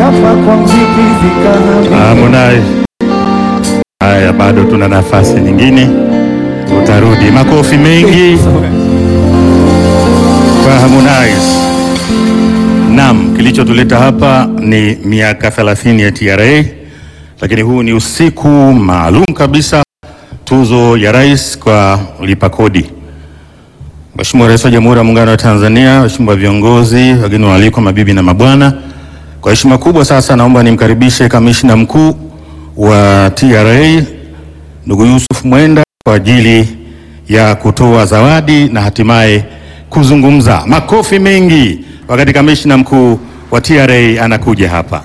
kafa kwa mziki zikana Harmonize. Haya, bado tuna nafasi nyingine, utarudi. Makofi mengi kwa Harmonize. Naam, kilichotuleta hapa ni miaka 30 ya TRA, lakini huu ni usiku maalum kabisa, tuzo ya rais kwa lipa kodi. Mheshimiwa Rais wa Jamhuri ya Muungano wa Tanzania, Mheshimiwa viongozi, wageni waalikwa, mabibi na mabwana, kwa heshima kubwa sasa naomba nimkaribishe kamishna mkuu wa TRA ndugu Yusuf Mwenda kwa ajili ya kutoa zawadi na hatimaye kuzungumza. Makofi mengi wakati kamishna mkuu wa TRA anakuja hapa.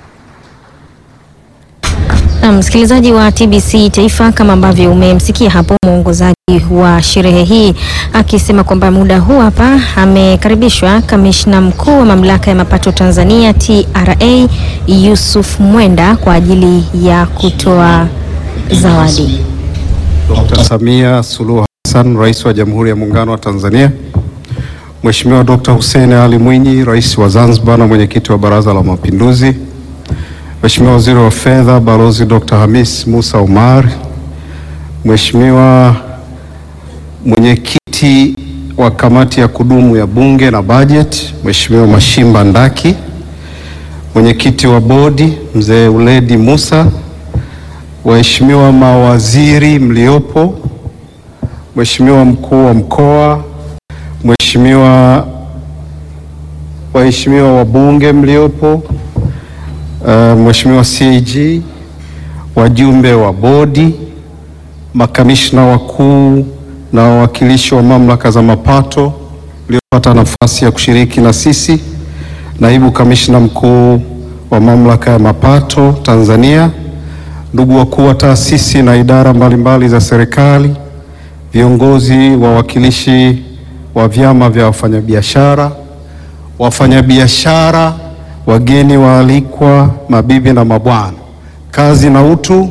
Na msikilizaji wa TBC Taifa, kama ambavyo umemsikia hapo mwongozaji wa sherehe hii akisema kwamba muda huu hapa amekaribishwa kamishna mkuu wa mamlaka ya mapato Tanzania TRA Yusuf Mwenda kwa ajili ya kutoa zawadi. Dr. Samia Suluhu Hassan, Rais wa Jamhuri ya Muungano wa Tanzania, Mheshimiwa Dr. Hussein Ali Mwinyi, Rais wa Zanzibar na Mwenyekiti wa Baraza la Mapinduzi, Mheshimiwa Waziri wa Fedha Balozi Dr. Hamis Musa Omar, Mheshimiwa Mwenyekiti wa Kamati ya Kudumu ya Bunge na Bajeti, Mheshimiwa Mashimba Ndaki, Mwenyekiti wa Bodi Mzee Uledi Musa, Waheshimiwa mawaziri mliopo, Mheshimiwa mkuu wa mkoa, Mheshimiwa waheshimiwa wabunge mliopo, uh, Mheshimiwa CAG, wajumbe wa bodi, makamishna wakuu na wawakilishi wa mamlaka za mapato mliopata nafasi ya kushiriki na sisi, naibu kamishna mkuu wa mamlaka ya mapato Tanzania, ndugu wakuu wa taasisi na idara mbalimbali za serikali, viongozi wawakilishi wa vyama vya wafanyabiashara, wafanyabiashara, wageni waalikwa, mabibi na mabwana, kazi na utu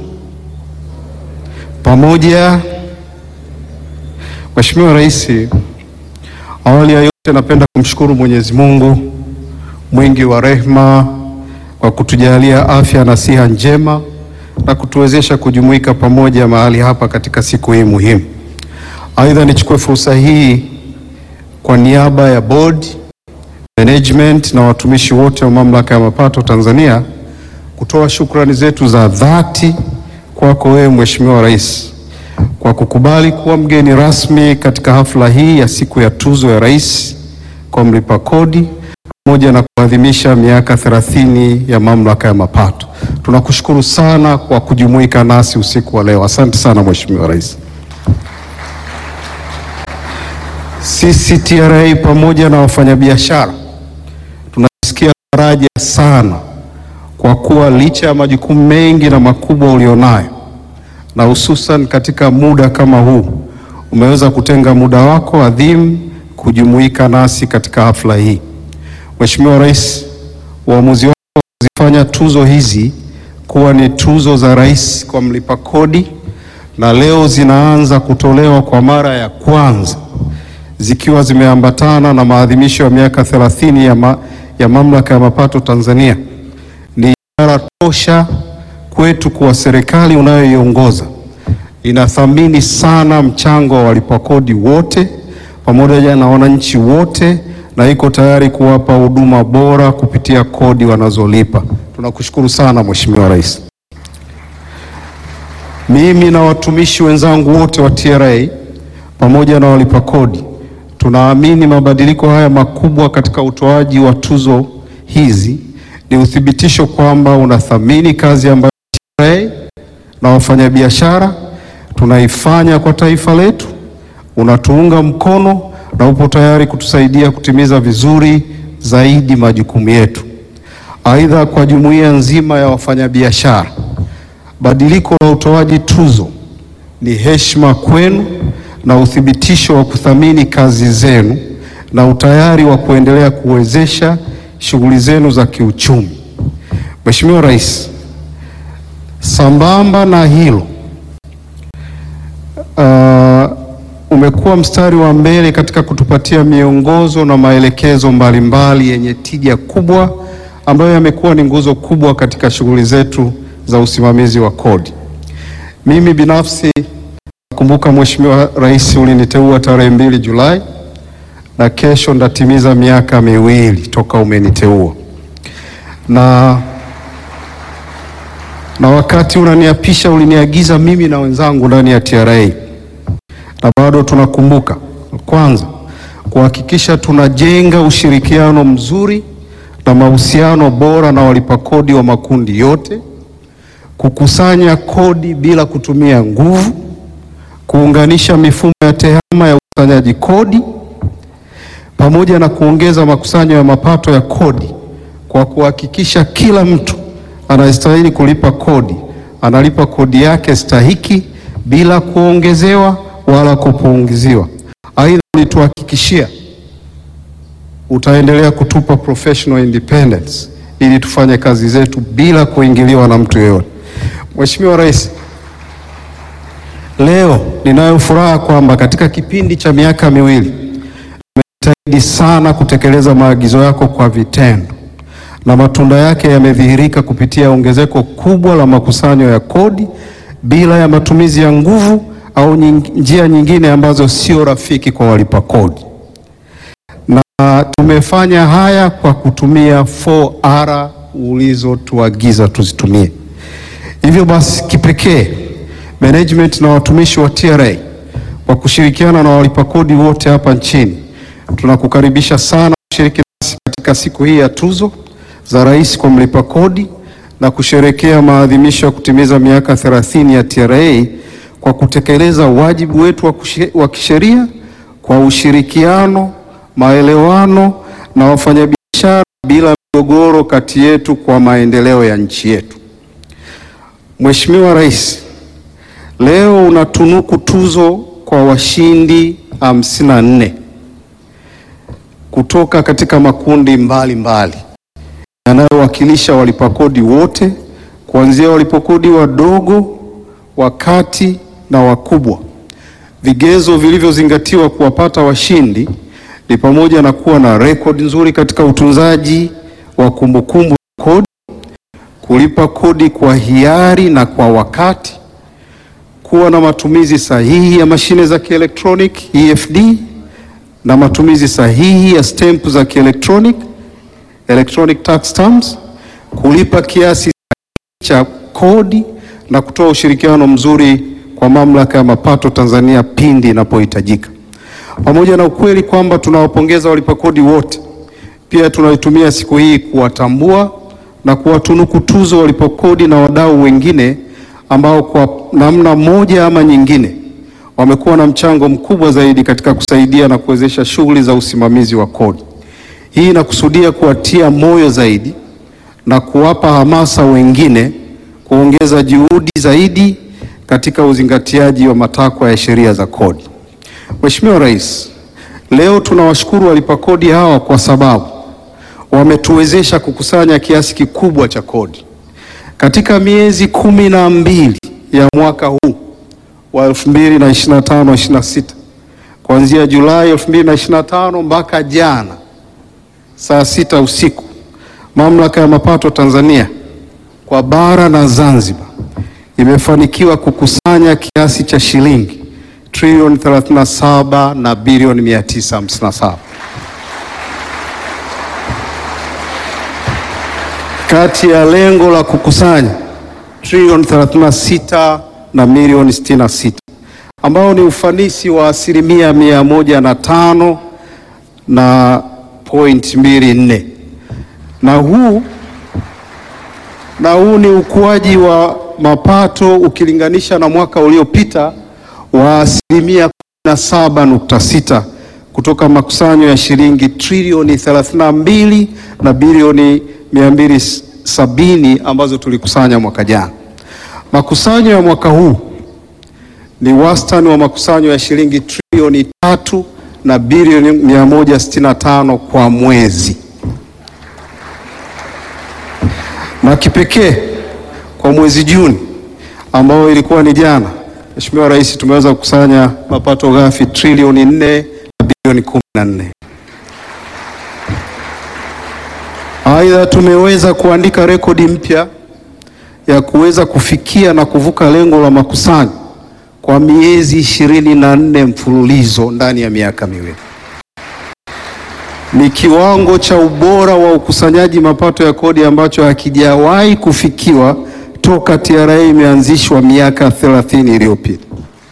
pamoja. Mheshimiwa Rais, awali ya yote napenda kumshukuru Mwenyezi Mungu mwingi wa rehema kwa kutujalia afya na siha njema na kutuwezesha kujumuika pamoja mahali hapa katika siku hii muhimu. Aidha, nichukue fursa hii kwa niaba ya board, management na watumishi wote wa Mamlaka ya Mapato Tanzania kutoa shukrani zetu za dhati kwako wewe Mheshimiwa Rais kwa kukubali kuwa mgeni rasmi katika hafla hii ya siku ya tuzo ya Rais kwa mlipa kodi pamoja na kuadhimisha miaka 30 ya Mamlaka ya Mapato. Tunakushukuru sana kwa kujumuika nasi usiku wa leo. Asante sana Mheshimiwa Rais. Sisi TRA pamoja na wafanyabiashara tunasikia faraja sana kwa kuwa licha ya majukumu mengi na makubwa ulionayo na hususan katika muda kama huu umeweza kutenga muda wako adhimu kujumuika nasi katika hafla hii. Mheshimiwa Rais, uamuzi wako wa kuzifanya tuzo hizi kuwa ni tuzo za rais kwa mlipa kodi na leo zinaanza kutolewa kwa mara ya kwanza zikiwa zimeambatana na maadhimisho ya miaka 30 ya, ma, ya Mamlaka ya Mapato Tanzania ni ishara tosha kwetu kuwa serikali unayoiongoza inathamini sana mchango wa walipa kodi wote pamoja na wananchi wote na iko tayari kuwapa huduma bora kupitia kodi wanazolipa. Tunakushukuru sana Mheshimiwa Rais. Mimi na watumishi wenzangu wote wa TRA pamoja na walipa kodi tunaamini mabadiliko haya makubwa katika utoaji wa tuzo hizi ni uthibitisho kwamba unathamini kazi ambayo TRA na wafanyabiashara tunaifanya kwa taifa letu, unatuunga mkono na upo tayari kutusaidia kutimiza vizuri zaidi majukumu yetu. Aidha, kwa jumuiya nzima ya wafanyabiashara, badiliko la utoaji tuzo ni heshima kwenu na uthibitisho wa kuthamini kazi zenu na utayari wa kuendelea kuwezesha shughuli zenu za kiuchumi. Mheshimiwa Rais, sambamba na hilo uh, umekuwa mstari wa mbele katika kutupatia miongozo na maelekezo mbalimbali yenye tija kubwa ambayo yamekuwa ni nguzo kubwa katika shughuli zetu za usimamizi wa kodi. Mimi binafsi nakumbuka Mheshimiwa Rais uliniteua tarehe mbili Julai na kesho ndatimiza miaka miwili toka umeniteua na na wakati unaniapisha uliniagiza mimi na wenzangu ndani ya TRA, na bado tunakumbuka, kwanza kuhakikisha tunajenga ushirikiano mzuri na mahusiano bora na walipa kodi wa makundi yote, kukusanya kodi bila kutumia nguvu, kuunganisha mifumo ya tehama ya ukusanyaji kodi, pamoja na kuongeza makusanyo ya mapato ya kodi kwa kuhakikisha kila mtu anayestahili kulipa kodi analipa kodi yake stahiki bila kuongezewa wala kupunguziwa. Aidha, ulituhakikishia utaendelea kutupa professional independence ili tufanye kazi zetu bila kuingiliwa na mtu yeyote. Mheshimiwa Rais, leo ninayo furaha kwamba katika kipindi cha miaka miwili umejitahidi sana kutekeleza maagizo yako kwa vitendo na matunda yake yamedhihirika kupitia ongezeko kubwa la makusanyo ya kodi bila ya matumizi ya nguvu au nying, njia nyingine ambazo sio rafiki kwa walipa kodi. Na tumefanya haya kwa kutumia 4R ulizotuagiza tuzitumie. Hivyo basi, kipekee management na watumishi wa TRA kwa kushirikiana na walipa kodi wote hapa nchini tunakukaribisha sana kushiriki nasi katika siku hii ya tuzo za rais kwa mlipa kodi na kusherekea maadhimisho ya kutimiza miaka 30 ya TRA kwa kutekeleza wajibu wetu wa, wa kisheria kwa ushirikiano, maelewano na wafanyabiashara bila migogoro kati yetu kwa maendeleo ya nchi yetu. Mheshimiwa Rais, leo unatunuku tuzo kwa washindi 54 kutoka katika makundi mbalimbali mbali yanayowakilisha walipa kodi wote kuanzia walipa kodi wadogo, wakati na wakubwa. Vigezo vilivyozingatiwa kuwapata washindi ni pamoja na kuwa na rekodi nzuri katika utunzaji wa kumbukumbu za kodi, kulipa kodi kwa hiari na kwa wakati, kuwa na matumizi sahihi ya mashine za kielektroniki EFD na matumizi sahihi ya stempu za kielektroniki electronic tax stamps, kulipa kiasi cha kodi na kutoa ushirikiano mzuri kwa mamlaka ya mapato Tanzania pindi inapohitajika. Pamoja na ukweli kwamba tunawapongeza walipa kodi wote, pia tunaitumia siku hii kuwatambua na kuwatunuku tuzo walipa kodi na wadau wengine ambao kwa namna moja ama nyingine wamekuwa na mchango mkubwa zaidi katika kusaidia na kuwezesha shughuli za usimamizi wa kodi. Hii inakusudia kuwatia moyo zaidi na kuwapa hamasa wengine kuongeza juhudi zaidi katika uzingatiaji wa matakwa ya sheria za kodi. Mheshimiwa Rais, leo tunawashukuru walipa kodi hawa kwa sababu wametuwezesha kukusanya kiasi kikubwa cha kodi. Katika miezi kumi na mbili ya mwaka huu wa 2025-26 kuanzia Julai 2025 mpaka jana saa sita usiku, Mamlaka ya Mapato Tanzania kwa bara na Zanzibar imefanikiwa kukusanya kiasi cha shilingi trilioni 37 na bilioni 957. Kati ya lengo la kukusanya trilioni 36 na milioni 66 ambao ni ufanisi wa asilimia mia moja na tano na point mbili nne na huu na huu ni ukuaji wa mapato ukilinganisha na mwaka uliopita wa asilimia 17.6 kutoka makusanyo ya shilingi trilioni 32 na bilioni 270 ambazo tulikusanya mwaka jana. Makusanyo ya mwaka huu ni wastani wa makusanyo ya shilingi trilioni tatu na bilioni 165 kwa mwezi. Na kipekee kwa mwezi Juni ambao ilikuwa ni jana, Mheshimiwa Rais, tumeweza kukusanya mapato ghafi trilioni 4 na bilioni 14. Aidha, tumeweza kuandika rekodi mpya ya kuweza kufikia na kuvuka lengo la makusanyo kwa miezi ishirini na nne mfululizo ndani ya miaka miwili. Ni kiwango cha ubora wa ukusanyaji mapato ya kodi ambacho hakijawahi kufikiwa toka TRA imeanzishwa miaka 30 iliyopita.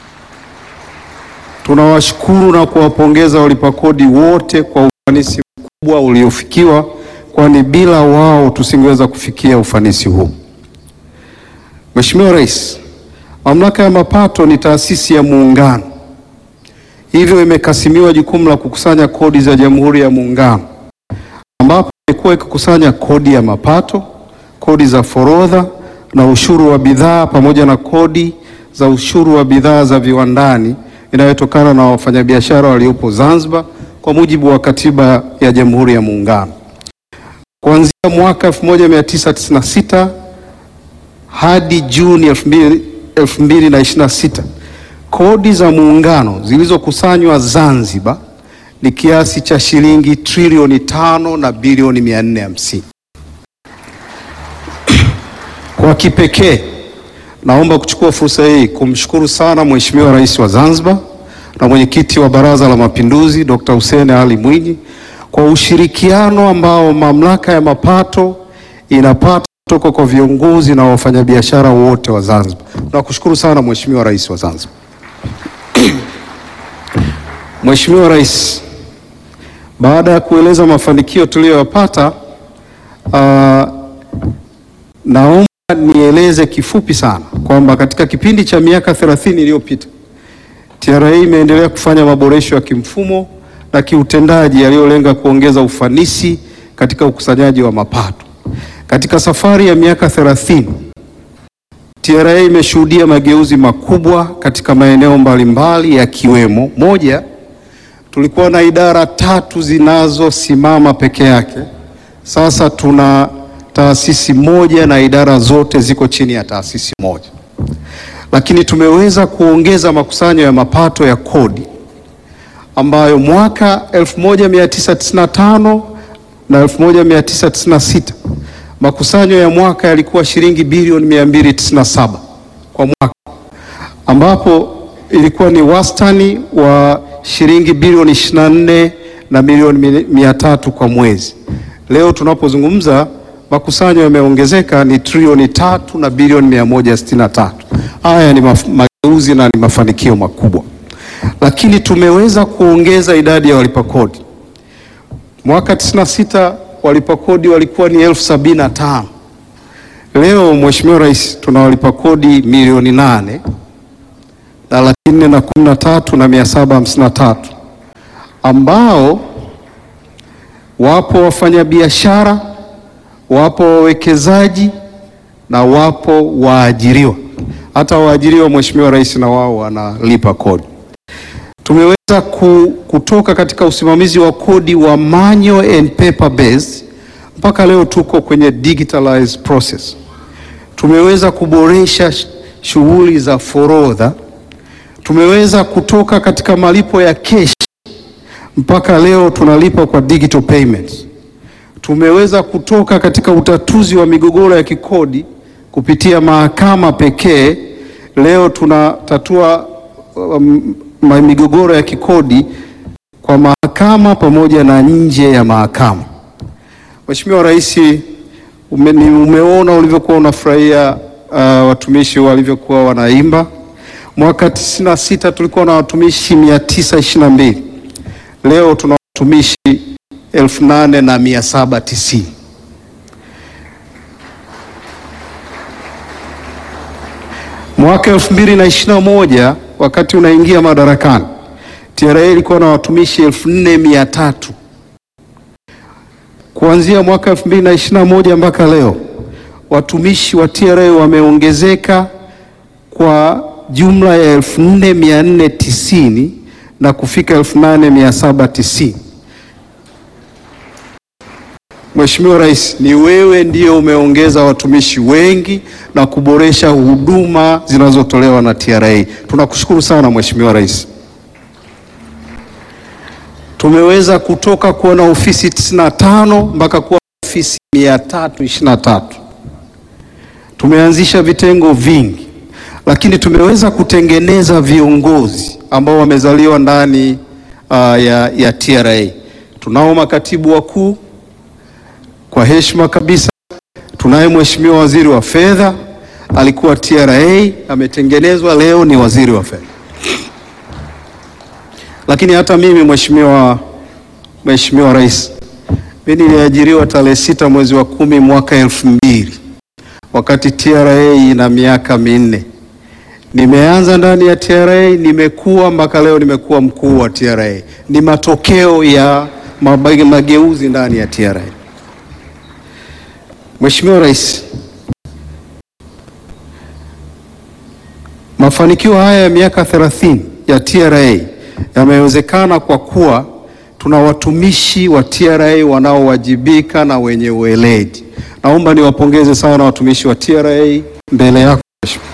Tunawashukuru na kuwapongeza walipa kodi wote kwa ufanisi mkubwa uliofikiwa, kwani bila wao tusingeweza kufikia ufanisi huu. Mheshimiwa Rais, Mamlaka ya Mapato ni taasisi ya Muungano, hivyo imekasimiwa jukumu la kukusanya kodi za Jamhuri ya Muungano, ambapo imekuwa ikikusanya kodi ya mapato, kodi za forodha na ushuru wa bidhaa pamoja na kodi za ushuru wa bidhaa za viwandani inayotokana na wafanyabiashara waliopo Zanzibar kwa mujibu wa Katiba ya Jamhuri ya Muungano. Kuanzia mwaka 1996 hadi Juni 2026 kodi za muungano zilizokusanywa Zanzibar ni kiasi cha shilingi trilioni tano na bilioni 450. Kwa kipekee naomba kuchukua fursa hii kumshukuru sana Mheshimiwa Rais wa Zanzibar na Mwenyekiti wa Baraza la Mapinduzi Dr. Hussein Ali Mwinyi kwa ushirikiano ambao Mamlaka ya Mapato inapata kutoka kwa viongozi na wafanyabiashara wote wa Zanzibar. Nakushukuru sana Mheshimiwa Rais wa Zanzibar. Mheshimiwa Rais, baada ya kueleza mafanikio tuliyoyapata, uh, naomba nieleze kifupi sana kwamba katika kipindi cha miaka 30 iliyopita TRA imeendelea kufanya maboresho ya kimfumo na kiutendaji yaliyolenga kuongeza ufanisi katika ukusanyaji wa mapato. Katika safari ya miaka 30 TRA imeshuhudia mageuzi makubwa katika maeneo mbalimbali yakiwemo: moja, tulikuwa na idara tatu zinazosimama peke yake. Sasa tuna taasisi moja na idara zote ziko chini ya taasisi moja. Lakini tumeweza kuongeza makusanyo ya mapato ya kodi ambayo mwaka 1995 na 1996 makusanyo ya mwaka yalikuwa shilingi bilioni 297 kwa mwaka, ambapo ilikuwa ni wastani wa shilingi bilioni 24 na milioni 300 kwa mwezi. Leo tunapozungumza makusanyo yameongezeka ni trilioni tatu na bilioni 163. Haya ni mageuzi na ni mafanikio makubwa, lakini tumeweza kuongeza idadi ya walipa kodi. Mwaka 96 walipa kodi walikuwa ni elfu sabini na tano. Leo Mheshimiwa Rais, tuna walipa kodi milioni nane na laki nne na kumi na tatu na mia saba hamsini na tatu ambao wapo wafanyabiashara, wapo wawekezaji na wapo waajiriwa. Hata waajiriwa Mheshimiwa Rais na wao wanalipa kodi. Tumeweza kutoka katika usimamizi wa kodi wa manual and paper based mpaka leo tuko kwenye digitalized process. Tumeweza kuboresha shughuli za forodha. Tumeweza kutoka katika malipo ya cash mpaka leo tunalipa kwa digital payments. Tumeweza kutoka katika utatuzi wa migogoro ya kikodi kupitia mahakama pekee. Leo tunatatua um, migogoro ya kikodi kwa mahakama pamoja na nje ya mahakama. Mheshimiwa Rais, ume, umeona ulivyokuwa unafurahia uh, watumishi walivyokuwa wanaimba. Mwaka 96 tulikuwa na watumishi 922. Leo tuna watumishi 8790. Mwaka 2021 wakati unaingia madarakani TRA ilikuwa na watumishi 4300. Kuanzia mwaka 2021 mpaka leo watumishi wa TRA wameongezeka kwa jumla ya 4490 na kufika 8790. Mheshimiwa Rais, ni wewe ndio umeongeza watumishi wengi na kuboresha huduma zinazotolewa na TRA. Tunakushukuru sana Mheshimiwa Rais. Tumeweza kutoka kuwa na ofisi 95 mpaka kuwa ofisi 323. Tumeanzisha vitengo vingi, lakini tumeweza kutengeneza viongozi ambao wamezaliwa ndani uh, ya, ya TRA. Tunao makatibu wakuu kwa heshima kabisa. Tunaye Mheshimiwa Waziri wa Fedha, alikuwa TRA, ametengenezwa leo ni waziri wa fedha. Lakini hata mimi Mheshimiwa Mheshimiwa Rais, mimi niliajiriwa tarehe sita mwezi wa kumi mwaka elfu mbili wakati TRA ina miaka minne. Nimeanza ndani ya TRA, nimekuwa mpaka leo nimekuwa mkuu wa TRA. Ni matokeo ya maba- mageuzi ndani ya TRA. Mheshimiwa Rais, mafanikio haya ya miaka 30 ya TRA yamewezekana kwa kuwa tuna watumishi wa TRA wanaowajibika na wenye ueledi. Naomba niwapongeze sana watumishi wa TRA mbele yako Mheshimiwa.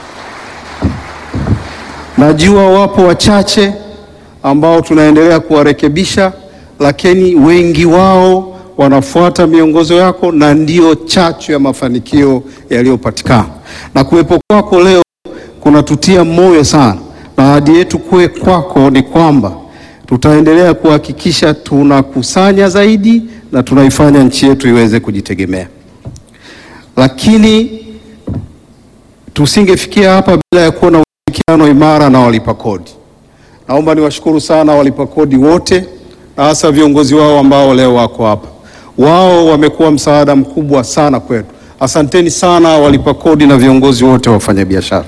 Najua wapo wachache ambao tunaendelea kuwarekebisha, lakini wengi wao wanafuata miongozo yako na ndio chachu ya mafanikio yaliyopatikana. Na kuwepo kwako leo kunatutia moyo sana, na ahadi yetu kwe kwako ni kwamba tutaendelea kuhakikisha tunakusanya zaidi na tunaifanya nchi yetu iweze kujitegemea, lakini tusingefikia hapa bila ya kuwa na ushirikiano imara na walipa kodi. Naomba niwashukuru sana walipa kodi wote na hasa viongozi wao ambao leo wako hapa. Wao wamekuwa msaada mkubwa sana kwetu. Asanteni sana walipa kodi na viongozi wote wa wafanyabiashara.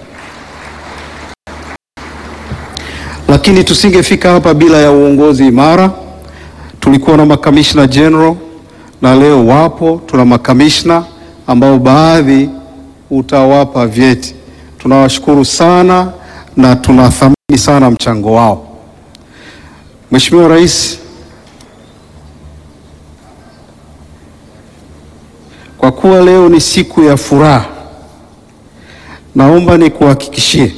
Lakini tusingefika hapa bila ya uongozi imara. Tulikuwa na makamishna general na leo wapo, tuna makamishna ambao baadhi utawapa vyeti. Tunawashukuru sana na tunathamini sana mchango wao. Mheshimiwa Rais, kwa kuwa leo ni siku ya furaha, naomba nikuhakikishie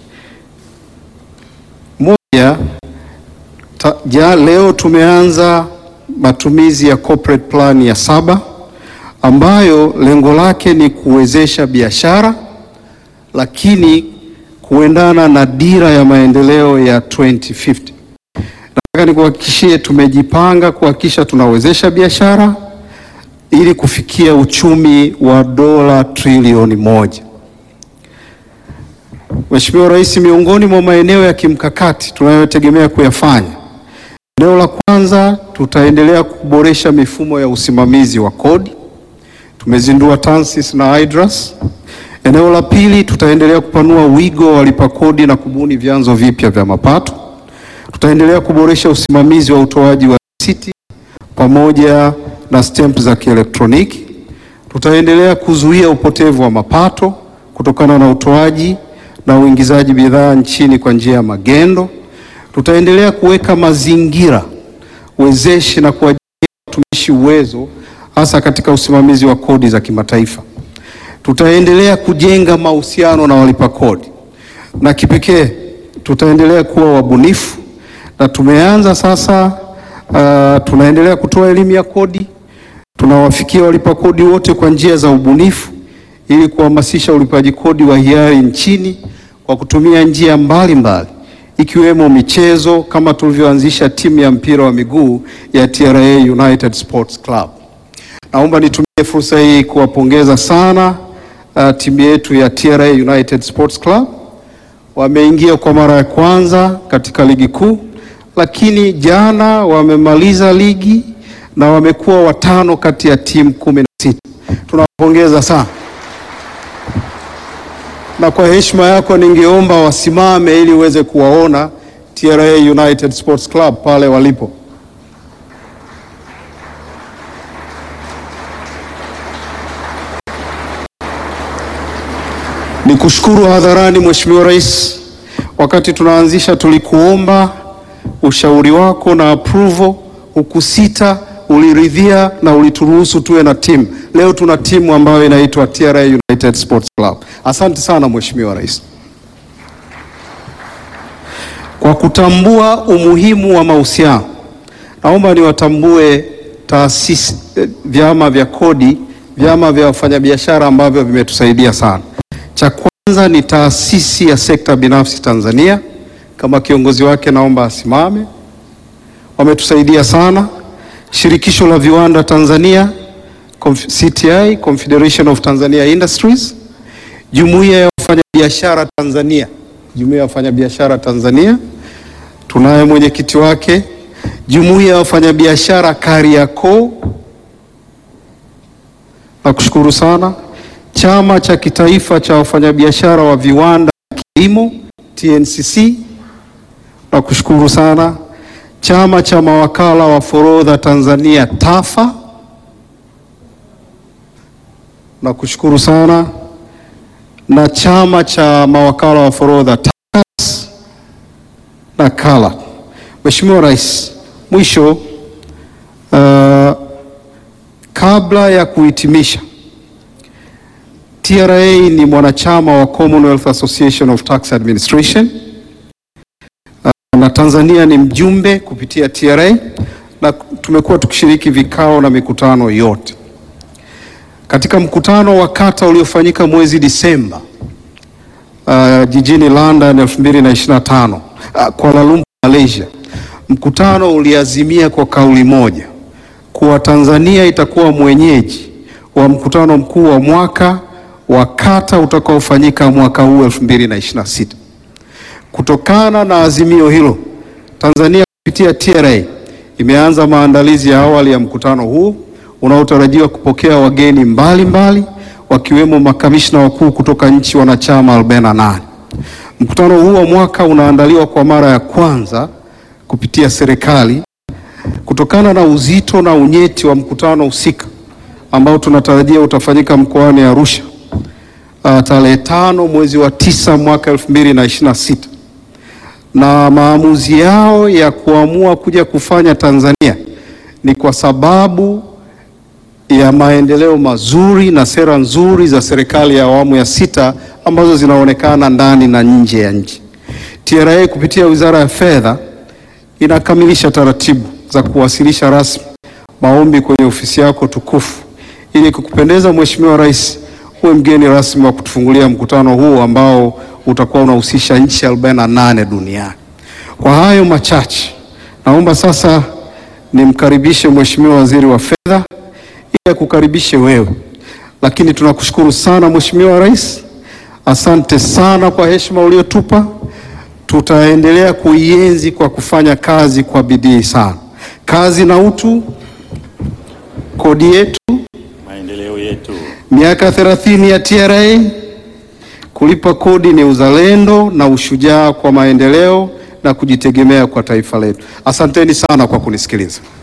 moja, ta, ja, leo tumeanza matumizi ya corporate plan ya saba ambayo lengo lake ni kuwezesha biashara lakini kuendana na dira ya maendeleo ya 2050. Nataka nikuhakikishie tumejipanga kuhakikisha tunawezesha biashara ili kufikia uchumi wa dola trilioni moja. Mheshimiwa Rais, miongoni mwa maeneo ya kimkakati tunayotegemea kuyafanya, eneo la kwanza tutaendelea kuboresha mifumo ya usimamizi wa kodi. Tumezindua TANSIS na IDRAS. Eneo la pili tutaendelea kupanua wigo wa walipa kodi na kubuni vyanzo vipya vya mapato. Tutaendelea kuboresha usimamizi wa utoaji wa risiti pamoja na stamp za kielektroniki. Tutaendelea kuzuia upotevu wa mapato kutokana na utoaji na uingizaji bidhaa nchini kwa njia ya magendo. Tutaendelea kuweka mazingira wezeshi na kuwajengea watumishi uwezo hasa katika usimamizi wa kodi za kimataifa. Tutaendelea kujenga mahusiano na walipa kodi na kipekee tutaendelea kuwa wabunifu na tumeanza sasa. Uh, tunaendelea kutoa elimu ya kodi, tunawafikia walipa kodi wote kwa njia za ubunifu ili kuhamasisha ulipaji kodi wa hiari nchini kwa kutumia njia mbalimbali mbali, ikiwemo michezo kama tulivyoanzisha timu ya mpira wa miguu ya TRA United Sports Club. Naomba nitumie fursa hii kuwapongeza sana uh, timu yetu ya TRA United Sports Club. Wameingia kwa mara ya kwanza katika ligi kuu, lakini jana wamemaliza ligi na wamekuwa watano kati ya timu kumi na sita. Tunawapongeza sana, na kwa heshima yako ningeomba wasimame ili uweze kuwaona TRA United Sports Club pale walipo. Ni kushukuru hadharani Mheshimiwa Rais, wakati tunaanzisha tulikuomba ushauri wako na approval, hukusita, uliridhia na ulituruhusu tuwe na timu. Leo tuna timu ambayo inaitwa TRA United Sports Club. Asante sana Mheshimiwa Rais. Kwa kutambua umuhimu wa mahusiano, naomba niwatambue taasisi, eh, vyama vya kodi, vyama vya wafanyabiashara ambavyo vimetusaidia sana. Cha kwanza ni taasisi ya sekta binafsi Tanzania, kama kiongozi wake naomba asimame. Wametusaidia sana. Shirikisho la viwanda Tanzania Conf- CTI, Confederation of Tanzania Industries, Jumuiya ya wafanyabiashara Tanzania, Jumuiya ya wafanyabiashara Tanzania, tunaye mwenyekiti wake, Jumuiya ya wafanyabiashara Kariakoo, nakushukuru sana. Chama cha kitaifa cha wafanyabiashara wa viwanda na kilimo TNCC, nakushukuru sana. Chama cha mawakala wa forodha Tanzania TAFA, nakushukuru sana, na chama cha mawakala wa forodha TACAS na KALA. Mheshimiwa Rais, mwisho uh, kabla ya kuhitimisha, TRA ni mwanachama wa Commonwealth Association of Tax Administration uh, na Tanzania ni mjumbe kupitia TRA na tumekuwa tukishiriki vikao na mikutano yote. Katika mkutano wa kata uliofanyika mwezi Disemba uh, jijini London 2025 uh, Kuala Lumpur Malaysia, mkutano uliazimia kwa kauli moja kuwa Tanzania itakuwa mwenyeji wa mkutano mkuu wa mwaka wa kata utakaofanyika mwaka huu 2026. Kutokana na azimio hilo, Tanzania kupitia TRA imeanza maandalizi ya awali ya mkutano huu unaotarajiwa kupokea wageni mbalimbali mbali, wakiwemo makamishna wakuu kutoka nchi wanachama 48. Mkutano huu wa mwaka unaandaliwa kwa mara ya kwanza kupitia serikali kutokana na uzito na unyeti wa mkutano husika ambao tunatarajia utafanyika mkoani Arusha uh, tarehe tano mwezi wa tisa mwaka 2026 na maamuzi yao ya kuamua kuja kufanya Tanzania ni kwa sababu ya maendeleo mazuri na sera nzuri za serikali ya awamu ya sita ambazo zinaonekana ndani na nje ya nchi. TRA kupitia Wizara ya Fedha inakamilisha taratibu za kuwasilisha rasmi maombi kwenye ofisi yako tukufu ili kukupendeza Mheshimiwa Rais uwe mgeni rasmi wa kutufungulia mkutano huu ambao utakuwa unahusisha nchi 48 duniani. Kwa hayo machache, naomba sasa nimkaribishe Mheshimiwa Waziri wa Fedha ili akukaribishe wewe, lakini tunakushukuru sana Mheshimiwa Rais, asante sana kwa heshima uliotupa. Tutaendelea kuienzi kwa kufanya kazi kwa bidii sana. Kazi na utu, kodi yetu, Maendeleo yetu. miaka 30 ya TRA. Kulipa kodi ni uzalendo na ushujaa kwa maendeleo na kujitegemea kwa taifa letu. Asanteni sana kwa kunisikiliza.